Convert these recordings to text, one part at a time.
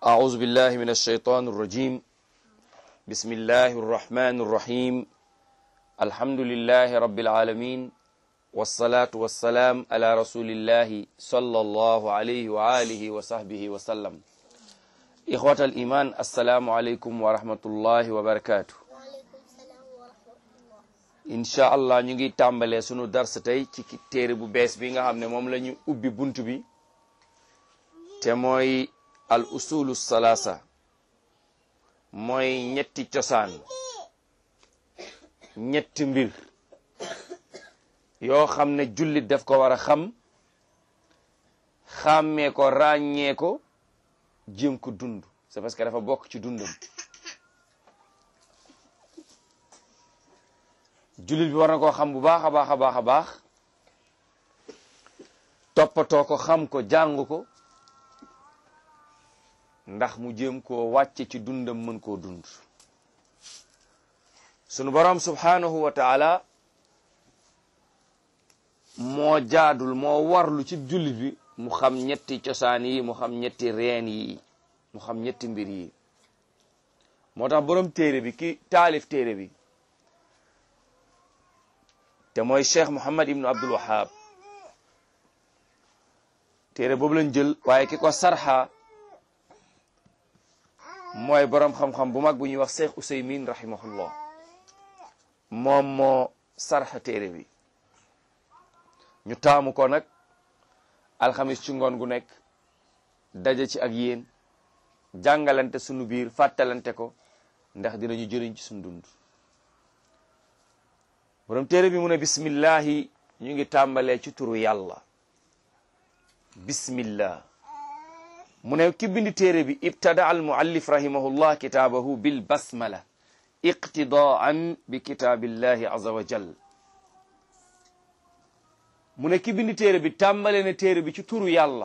أعوذ بالله من الشيطان الرجيم بسم الله الرحمن الرحيم الحمد لله رب العالمين والصلاة والسلام على رسول الله صلى الله عليه وآله وصحبه وسلم إخوة الإيمان السلام عليكم ورحمة الله وبركاته incha allah ñu ngi tàmbalee sunu dars tey ci téere bu bees bi nga xam ne moom la ñu ubbi bunt bi te mooy al usulu salaasa mooy ñetti cosaan ñetti mbir yoo xam ne jullit daf ko war a xam xàmmee ko ràññee ko jéem ko dund c'est parce que dafa bokk ci dundam jullit bi war na koo xam bu baax a baax a baax a baax toppatoo ko xam ko jàng ko ndax mu jéem koo wàcce ci dundam mën koo dund sunu borom subhanahu wa taala moo jaadul moo warlu ci jullit bi mu xam ñetti cosaan yi mu xam ñetti reen yi mu xam ñetti mbir yi moo tax borom téere bi ki taalif téere bi te mooy cheikh Muhammad ibnu Abdul Wahab téere boobu lañ jël waaye ki ko sarxa mooy boroom xam-xam bu mag bu ñuy wax cheikh Usaymin rahimahullah moom moo sarxa téere bi ñu taamu ko nag alxamis ci ngoon gu nekk daje ci ak yéen jàngalante sunu biir fàttalante ko ndax dinañu jëriñ ci sunu dund borom téere bi mu ne bismillahi ñu ngi tàmbalee ci turu yàlla bismillah mu ne ki bindi téere bi ibtada al muallif rahimahullah kitaabahu bil basmala iqtidaan bi kitaabillahi azza wa jal mu ne ki bindi téere bi tàmbale ne téere bi ci turu yàlla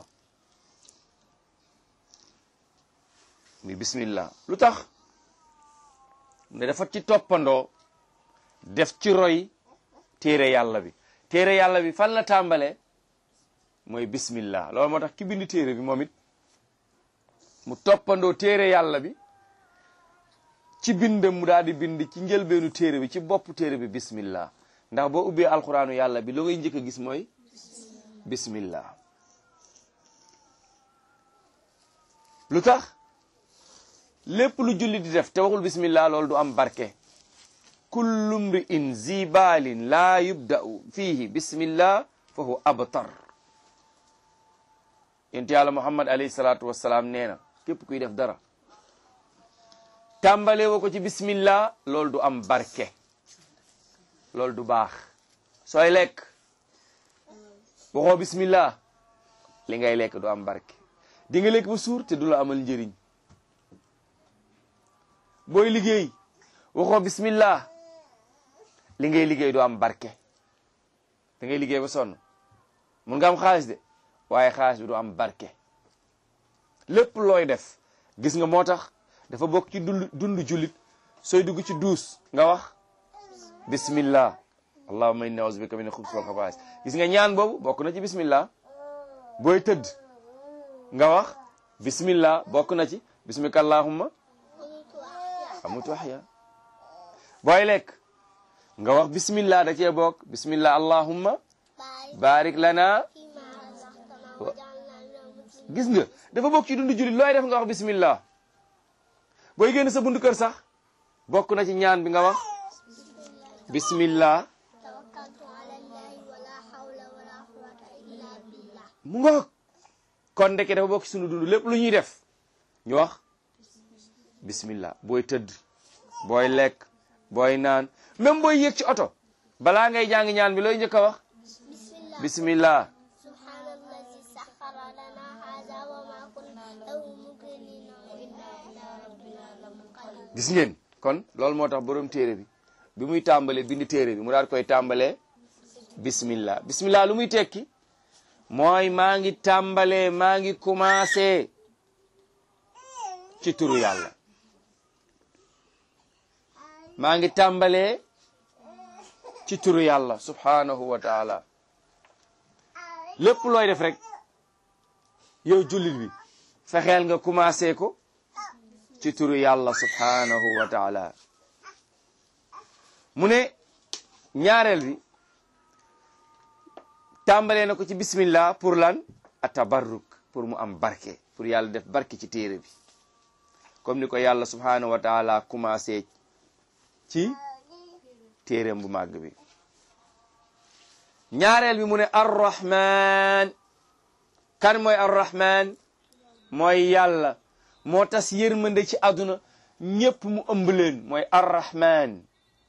mi bismillah lu tax mu ne dafa ci toppandoo def ci roy téere yàlla bi téere yàlla bi fan la tàmbale mooy bismillah loolu moo tax ki bindi téere bi moom it mu toppandoo téere yàlla bi ci bindam mu daal di bind ci njëlbeenu téere bi ci bopp téere bi bismillah ndax boo ubbee alxuraanu yàlla bi loo ngay njëkk a gis mooy bismillah lu tax lépp lu julli di def te waxul bismillah loolu du am barke kullu mri'in zibalin laa yubda'u fihi bismillah fa huwa abtar yonent yàlla muhammad alayhi salaatu wassalaam nee na képp kuy def dara tàmbale woo ko ci bismillah loolu du am barke loolu du baax sooy lekk waxoo bismillah li ngay lekk du am barke di nga lekk ba suur te du la amal njëriñ booy liggéey waxoo bismillah li ngay liggéey du am barke da ngay liggéey ba sonn mun nga am xaalis de waaye xaalis bi du am barke lépp looy def gis nga moo tax dafa bokk ci dund dund jullit sooy dugg ci duus nga wax bismillah allahumma inni a'udhu bika min al-khubuthi wal khaba'ith gis nga ñaan boobu bokk na ci bismillah booy tëdd nga wax bismillah bokk na ci bismika allahumma amutu ahya booy lekk nga wax bismillah da cee bokk bismillah allahumma barik lana gis nga dafa bokk ci dundu jullit looy def nga wax bismillah booy génn sa bundu kër sax bokk na ci ñaan bi nga wax bismillah mu ngoog kon ndeke dafa bokk ci sunu dund lépp lu ñuy def ñu wax bismillah booy tëdd booy lekk booy naan même booy yéeg ci oto balaa ngay jàng ñaan bi looy njëkk a wax bismillah gis ngeen kon loolu moo tax borom téere bi bi muy tàmbale bindi téere bi mu daal koy tàmbalee bismillah bismillah lu muy tekki mooy maa ngi tàmbalee maa ngi commencé ci turu yàlla maa ngi tàmbalee ci turu yàlla subhanahu wa taala lépp looy def rek yow jullit bi fexeel nga commencé ko ci turu yàlla subhanahu wa taala mu ne ñaareel bi tàmbalee na ko ci bismillah pour lan a tabarruk pour mu am barke pour yàlla def barke ci téere bi comme ni ko yàlla subhanahu wa taala commencé ci téereem bu màgg bi ñaareel bi mu ne arrahman kan mooy arrahman mooy yàlla moo tas yërmande ci àdduna ñépp mu ëmb leen mooy arrahman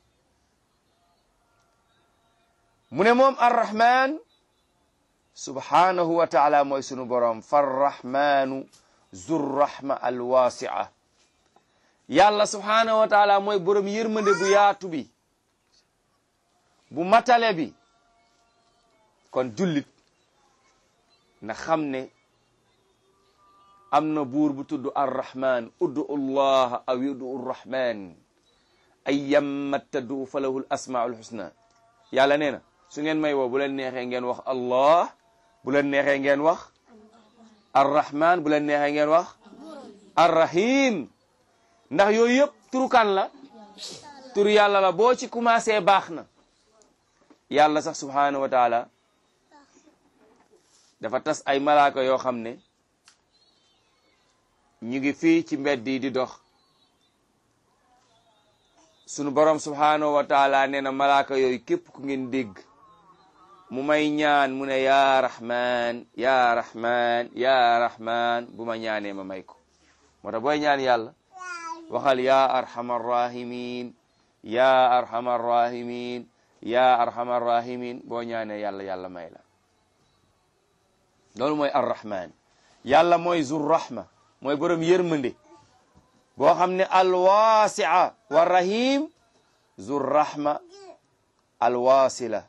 mu ne moom arrahman subhanahu wa taala mooy sunu boroom farrahmanu zurrahma alwasia yàlla subhanahu wa taala mooy boroom yërmande bu yaatu bi bu matale bi kon jullit na xam ne am na buur bu tudd arrahman uddu allah aw yudu arrahman ayyamma taddu falahu asmaul husna yàlla nee na su ngeen may woo bu leen neexee ngeen wax allah bu leen neexee ngeen wax arrahman bu leen neexee ngeen wax arrahim ndax yooyu yëpp turu kan la turu yàlla la boo ci commencé baax na yàlla sax subhanahu wa taala dafa tas ay malaaka yoo xam ne ñu ngi fii ci mbedd yi di dox sunu borom subhanahu wa taala nee na malaaka yooyu képp ku ngeen dégg mu may ñaan mu ne yaa rahman yaa rahman yaa rahman bu ma ñaanee ma may ko moo tax booy ñaan yàlla waxal yaa arhamar rahimin yaa arhamar rahimin yaa arhamar rahimin boo ñaanee yàlla yàlla may la loolu mooy arrahman yàlla mooy zur rahma mooy borom yërmande boo xam ne alwasia wa rahim zur rahma alwasila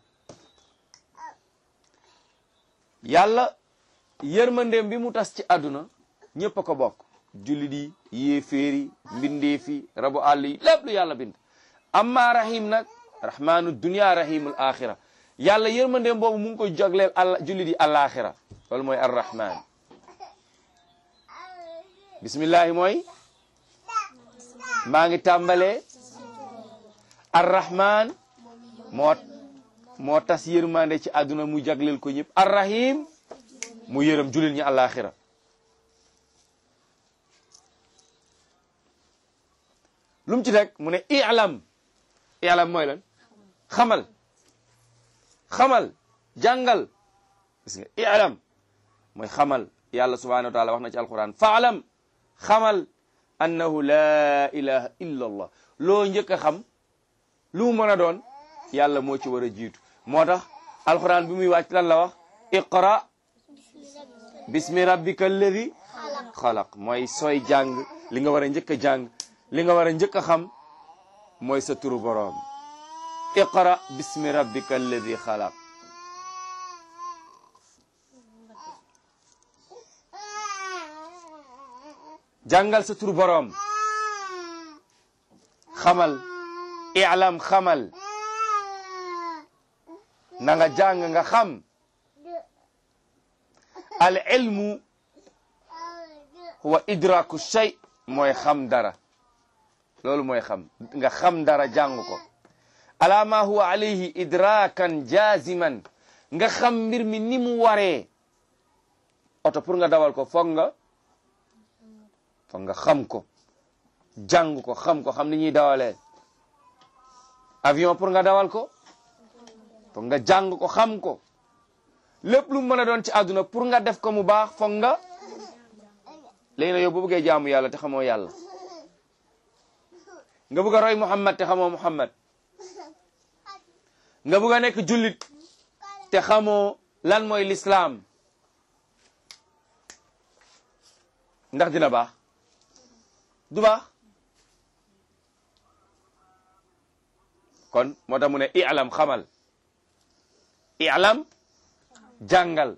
yàlla yërmandeem bi mu tas ci àdduna ñëpp a ko bokk jullit yi yéeféeri mbindeef yi rabu àll yi lépp lu yàlla bind amma rahim nag rahmanu dunia rahimul axira yàlla yërmandeem boobu mu ngi ko jagleel àll jullit yi alaxira loolu mooy arrahman bismillahi mooy maa ngi tàmbalee arrahman moo moo tas yërmande ci àdduna mu jagleel ko ñëpp arrahim mu yërëm jullit ñi alaxira lu mu ci teg mu ne i'lam i'lam mooy lan xamal xamal jàngal gis nga i'lam mooy xamal yàlla subhanahu wa taala wax na ci alquran faalam xamal annahu la ilaha illa allah loo njëkk a xam lu mu mën a doon yàlla moo ci war a jiitu moo tax alquran bi muy wàcc lan la wax iqra bismi rabbika alladi xalaq mooy sooy jàng li nga war a njëkk a jàng li nga war a njëkk a xam mooy sa turu boroom iqra bismi rabbika alladi xalaq jàngal sa turu boroom xamal i'lam xamal na nga jàng nga xam al ilmu huwa idraku shay mooy xam dara loolu mooy xam nga xam dara jàng ko ala ma huwa alayhi idrakan jaziman nga xam mbir mi ni mu waree oto pour nga dawal ko foog nga foog nga xam ko jàng ko xam ko xam ni ñuy dawalee avion pour nga dawal ko foog nga jàng ko xam ko lépp lu mu mën a doon ci àdduna pour nga def ko mu baax foog nga léegi nag yow bu bëggee jaamu yàlla te xamoo yàlla nga bëgg a roy Muhammad te xamoo Muhammad nga bëgg a nekk jullit te xamoo lan mooy lislaam ndax dina baax du baax kon moo tax mu ne i'lam xamal i'lam jàngal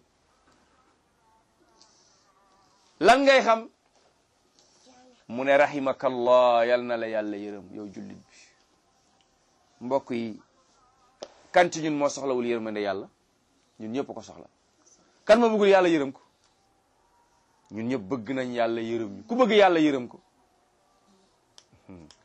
lan ngay xam mu ne rahimakallah yal na la yàlla yërëm yow jullit bi mbokk yi kan ci ñun moo soxlawul yërmande yàlla ñun ñëpp ko soxla kan moo bëggul yàlla yërëm ko ñun ñëpp bëgg nañ yàlla yërëm ñu ku bëgg yàlla yërëm ko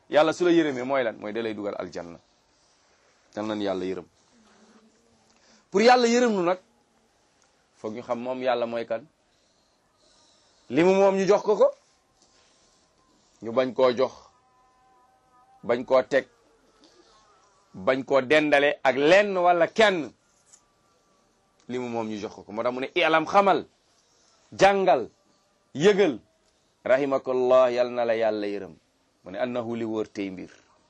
yàlla su la yërëmee mooy lan mooy da lay dugal aljanna dal nan yàlla yërëm pour yàlla yërëm nu nag foog ñu xam moom yàlla mooy kan li mu moom ñu jox ko ko ñu bañ koo jox bañ koo teg bañ koo dendale ak lenn wala kenn li mu moom ñu jox ko ko moo tax mu ne ilam xamal jàngal yëgal rahimakallah yal na la yàlla yërëm mu ne annahu li wóor tey mbir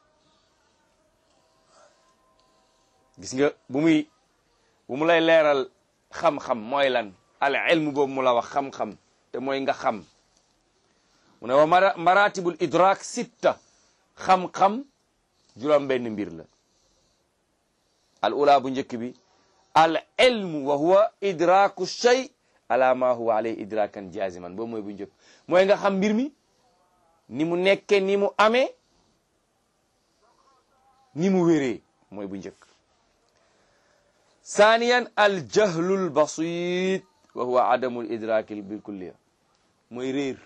gis nga bu muy bu mu lay leeral xam-xam mooy lan al ilm boobu mu la wax xam-xam te mooy nga xam mu ne wa maratibul idrak sitta xam-xam juróom benn mbir la al ula bu njëkk bi al ilmu wa huwa idraku shay ala ma huwa alayhi idrakan jaziman boobu mooy bu njëkk mooy nga xam mbir mi ni mu nekke ni mu amee ni mu wéree mooy bu njëkk saaniyan al jahlul basit wa huwa adamul idraki bil kulliya mooy réer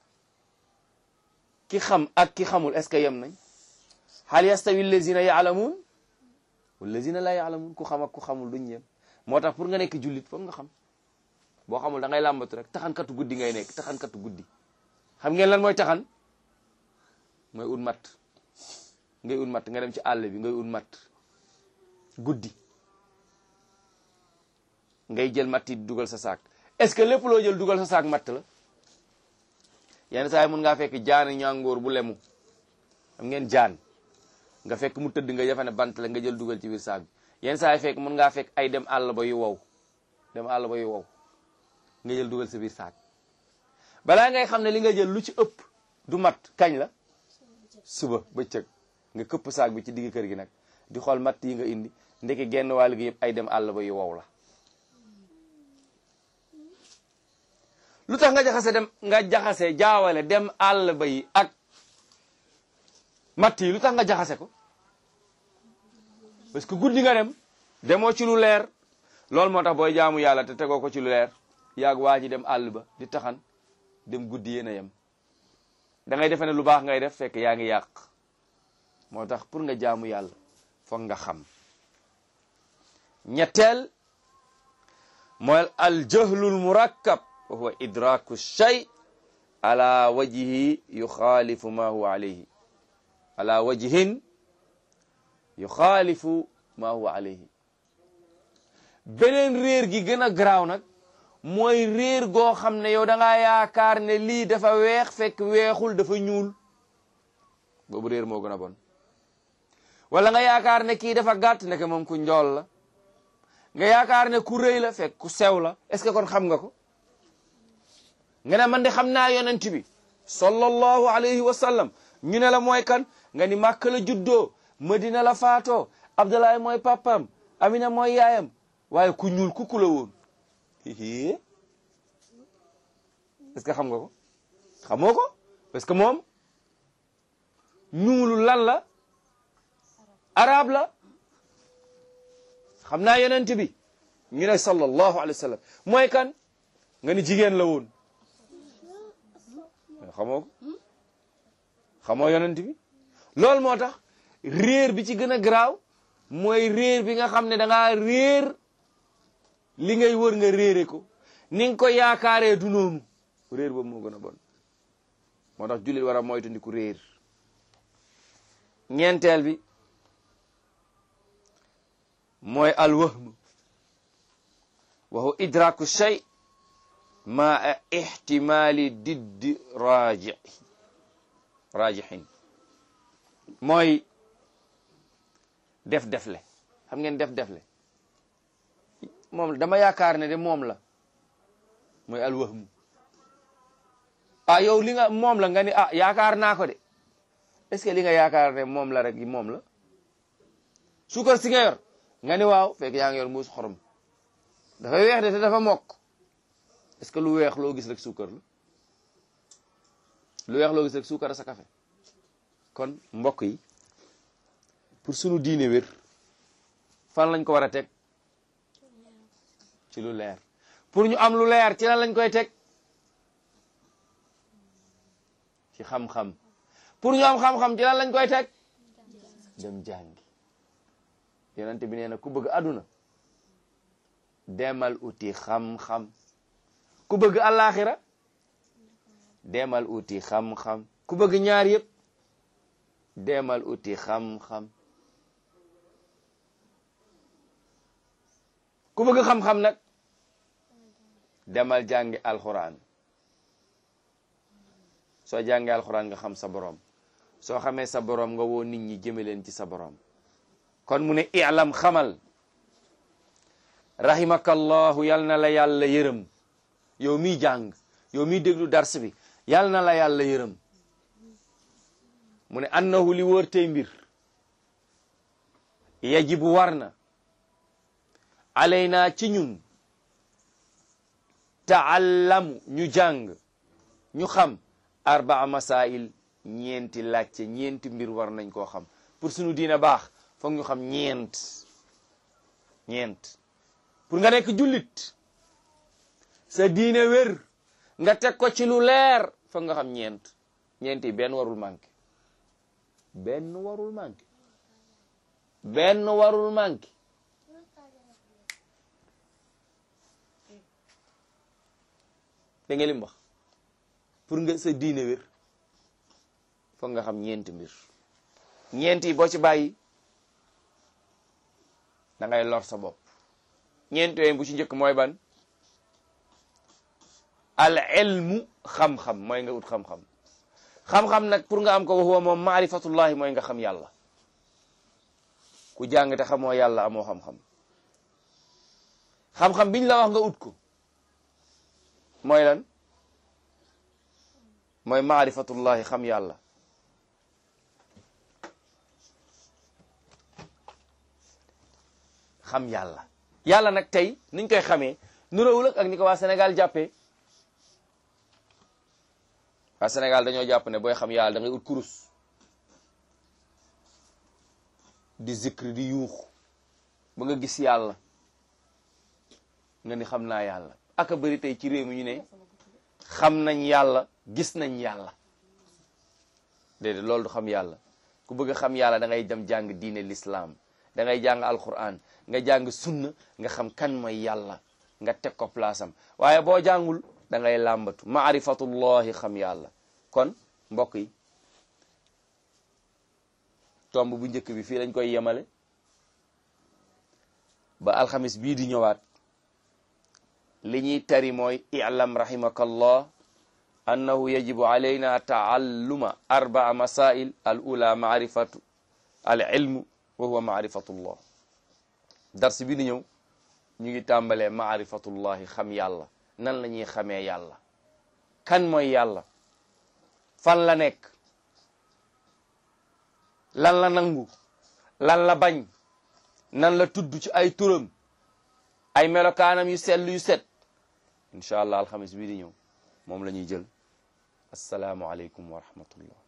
ki xam ak ki xamul est ce que yem nañ hal yastawi allazina yaalamuun wallazina la yaalamuun ku xam ak ku xamul duñ yem moo tax pour nga nekk jullit foog nga xam boo xamul da ngay làmbatu rek taxankatu guddi ngay nekk taxankatu guddi xam ngeen lan mooy taxan mooy ut matt ngay ut matt nga dem ci àll bi ngay ut matt guddi ngay jël matt yi dugal sa saak est-ce que lépp loo jël dugal sa saak matt la yenn saa yi mun ngaa fekk jaan ñàngoor bu lemu xam ngeen jaan nga fekk mu tëdd nga jafe ne bant la nga jël dugal ci biir saak bi yenn saa yi fekk mun ngaa fekk ay dem àll ba yu wow dem àll ba yu wow nga jël dugal sa biir saak balaa ngay xam ne li nga jël lu ci ëpp du mat kañ la suba bëccëg nga këpp saak bi ci digg kër gi nag di xool matt yi nga indi ndeke genn wàll gi yëpp ay dem àll ba yu wow la lu tax nga jaxase dem nga jaxase jaawale dem àll ba yi ak matt yi lu tax nga jaxase ko parce que guddi nga dem demoo ci lu leer loolu moo tax booy jaamu yàlla te tegoo ko ci lu leer yaag waa ji dem àll ba di taxan dem guddi yéen a yem da ngay defe ne lu baax ngay def fekk yaa ngi yàq moo tax pour nga jaamu yàlla foog nga xam ñetteel mooy al jahlul murakkab wa huwa idraku shay ala wajhi yuxaalifu ma huwa alayhi ala wajhin yuxaalifu ma huwa alayhi beneen réer gi gën a garaaw nag mooy réer goo xam ne yow da ngaa yaakaar ne lii dafa weex fekk weexul dafa ñuul boobu réer moo gën a bon wala nga yaakaar ne kii dafa gàtt ndeke moom ku njool la nga yaakaar ne ku rëy la fekk ku sew la est-ce que kon xam nga ko nga ne man de xam naa yonent bi sallallahu alayhi wa sallam ñu ne la mooy kan nga ni Màkka la juddoo Madina la faatoo Abdoulaye mooy papam Amina mooy yaayam waaye ku ñuul kuku la woon est-ce que xam nga ko xamoo ko parce que moom ñuulu lan la arab la xam naa yonent bi ñu ne sallallahu alayhi wa sallam mooy kan nga ni jigéen la woon xamoo ko xamoo yonent bi loolu moo tax réer bi ci gën a garaaw mooy réer bi nga xam ne da ngaa réer li ngay wër nga réere ko ni nga ko yaakaaree du noonu réer boobu moo gën a bon moo tax jullit war a moytandiku réer ñeenteel bi mooy alwahm wa huwa idraku shay ma ihtimali diddi raji rajihin mooy def defle xam ngeen def defle moom dama yaakaar ne de moom la mooy alwahmu ah yow li nga moom la nga ni ah yaakaar naa ko de est-ce que li nga yaakaar ne moom la rek moom la suukar si nga yor nga ni waaw fekk yaa ngi yor mbuus xorom dafay weex de te dafa mokk est-ce que lu weex loo gis rek suukar la lu weex loo gis rek suukar sa café kon mbokk yi pour sunu diine wér fan lañ ko war a teg ci lu leer pour ñu am lu leer ci lan lañ koy teg ci xam-xam pour ñu am xam-xam ci lan lañ koy teg dem jàngi yonente bi nee na ku bëgg àdduna demal uti xam-xam ku bëgg àllaaxira demal uti xam-xam ku bëgg ñaar yëpp demal uti xam-xam ku bëgg xam-xam nag demal jàngi alxuraan soo jàngi alxuraan nga xam sa borom soo xamee sa borom nga woo nit ñi jëme leen ci sa borom kon mu ne i'lam xamal rahimakallahu yal na la yàlla yërëm yow miy jàng yow miy déglu dars bi yal na la yàlla yërëm mu ne annahu li wóor tey mbir yajibu war na alayna ci ñun taallamu ñu jàng ñu xam arbaa masail ñeenti laajte ñeenti mbir war nañ koo xam pour suñu diina baax foog ñu xam ñeent ñeent pour nga nekk jullit sa diine wér nga teg ko ci lu leer foog nga xam ñeent ñeent yi benn warul manqué benn warul manqué benn warul manqué da nga lim wax pour nga sa diine wér foog nga xam ñeenti mbir ñeent yi boo ci bàyyi da ngay lor sa bopp ñeent yooyu bu ci njëkk mooy ban al ilmu xam-xam mooy nga ut xam-xam xam-xam nag pour nga am ko waxuwa moom maarifatullahi mooy nga xam yàlla ku jàng te xamoo yàlla amoo xam-xam xam-xam biñ la wax nga ut ko mooy lan mooy maarifatullahi xam yàlla xam yàlla yàlla nag tey niñ koy xamee nurawul ak ni ko waa Sénégal jàppee waa Sénégal dañoo jàpp ne booy xam yàlla da ngay ut kurus di zikri di yuuxu ba nga gis yàlla nga ni xam naa yàlla aka bëri tey ci réew mi ñu ne xam nañ yàlla gis nañ yàlla déedéet loolu du xam yàlla ku bëgg a xam yàlla da ngay dem jàng diine l'islam da ngay jàng alquran nga jàng sunna nga xam kan mooy yàlla nga teg ko place am waaye boo jàngul da ngay làmbatu maarifatullahi xam yàlla kon mbokk yi tomb bu njëkk bi fii lañ koy yemale ba alxamis bii di ñëwaat li ñuy tari mooy i'lam rahimakallah annahu yajibu alayna taalluma arbaa masail al ula maarifatu al ilmu wa huwa maarifatullah dars bi di ñëw ñu ngi tàmbalee maarifatullahi xam yàlla nan la ñuy xamee yàlla kan mooy yàlla fan la nekk lan la nangu lan la bañ nan la tudd ci ay turam ay melokaanam yu sell yu set incha allah alxamis bii di ñëw moom la ñuy jël asalaamualeykum wa rahmatullah